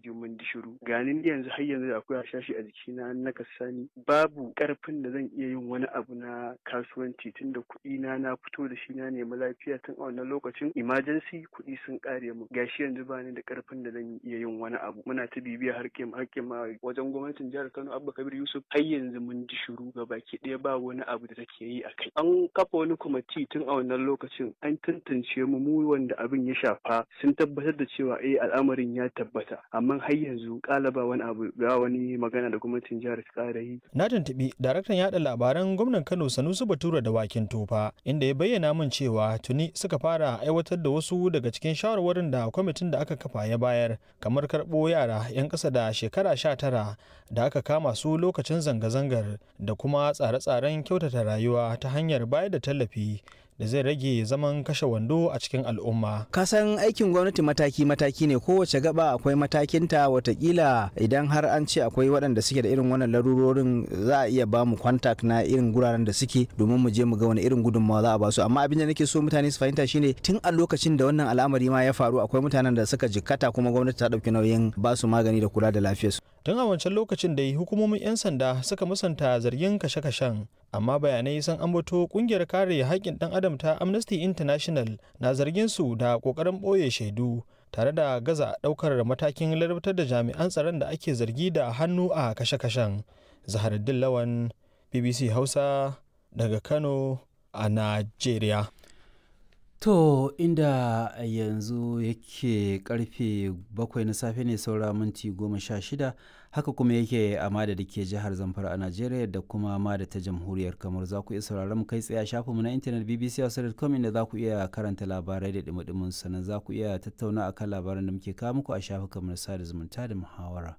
ji mun di shiru ganin yanzu har yanzu akwai hashashi a jikina na kasani babu karfin da zan iya yin wani abu na kasuwanci tunda kuɗi na na fito da shi na nemi lafiya tun a wannan lokacin emergency kuɗi sun ƙare mu gashi yanzu ba ni da karfin da zan iya yin wani abu muna ta bibiya harkin harkin ma wajen gwamnatin jihar Kano Abba Kabir Yusuf har yanzu mun ji shiru ga baki ɗaya ba wani abu da take yi a kai an kafa wani kwamiti tun a wannan lokacin an tantance mu mu wanda abin ya shafa sun tabbatar da cewa eh al'amarin ya tabbata amma har yanzu kala ba wani abu ba wani magana da gwamnatin jihar ta ƙara yi Na tuntuɓi daraktan yaɗa labaran gwamnan Kano Sanusi Bature da Wakin Tofa inda ya bayyana min cewa tuni suka fara aiwatar da wasu daga cikin shawarwarin da kwamitin da aka kafa ya bayar kamar karɓo yara 'yan ƙasa da shekara sha tara da aka kama su lokacin zanga-zangar da kuma tsare-tsaren kyautata rayuwa ta hanyar bayar da tallafi da zai rage zaman kashe wando a cikin al'umma. kasan aikin gwamnati mataki-mataki ne kowace gaba akwai matakinta watakila idan har an ce akwai waɗanda suke da irin wannan larurorin za a iya ba mu kwantak na irin guraren da suke domin mu je mu ga wani irin gudunmawa za a ba su amma abin da nake so mutane su fahimta shine tun a lokacin da wannan al'amari ma ya faru akwai mutanen da suka jikkata kuma gwamnati ta ɗauki nauyin ba su magani da kula da lafiyarsu Tun a wancan lokacin da hukumomin 'yan sanda suka musanta zargin kashe-kashen amma bayanai sun ambato kungiyar kare haƙƙin ɗan adam ta Amnesty International na zargin su da ƙoƙarin ɓoye shaidu tare da gaza ɗaukar matakin ladabtar da jami'an tsaron da ake zargi da hannu a kashe-kashen. Zaharuddin Lawan BBC Hausa daga Kano a Najeriya. To inda yanzu yake karfe bakwai na safe ne saura minti goma sha shida haka kuma yake a mada da ke jihar Zamfara a Najeriya da kuma mada ta jamhuriyar kamar za ku iya sauraron mu kai tsaye a shafinmu na intanet bbc.com inda za ku iya karanta labarai da dumudumin sannan za ku iya tattauna akan labaran da muke kawo muku a shafukanmu na sada zumunta da muhawara.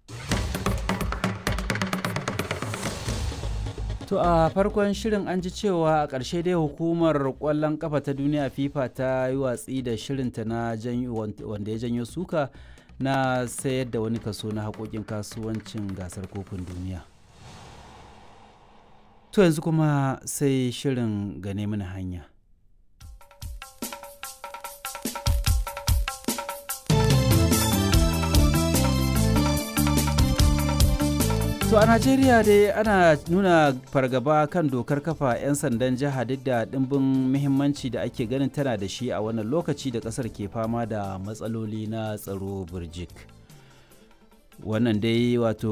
To a farkon shirin an ji cewa a ƙarshe dai hukumar ƙwallon ƙafa ta duniya FIFA ta yi watsi da shirinta na wanda ya janyo suka na sayar da wani kaso na haƙoƙin kasuwancin gasar kofin duniya. To yanzu kuma sai shirin gane mana hanya. To a Najeriya dai ana nuna fargaba kan dokar kafa 'yan sandan jiha duk da ɗimbin muhimmanci da ake ganin tana da shi a wannan lokaci da ƙasar ke fama da matsaloli na tsaro burjik. Wannan dai wato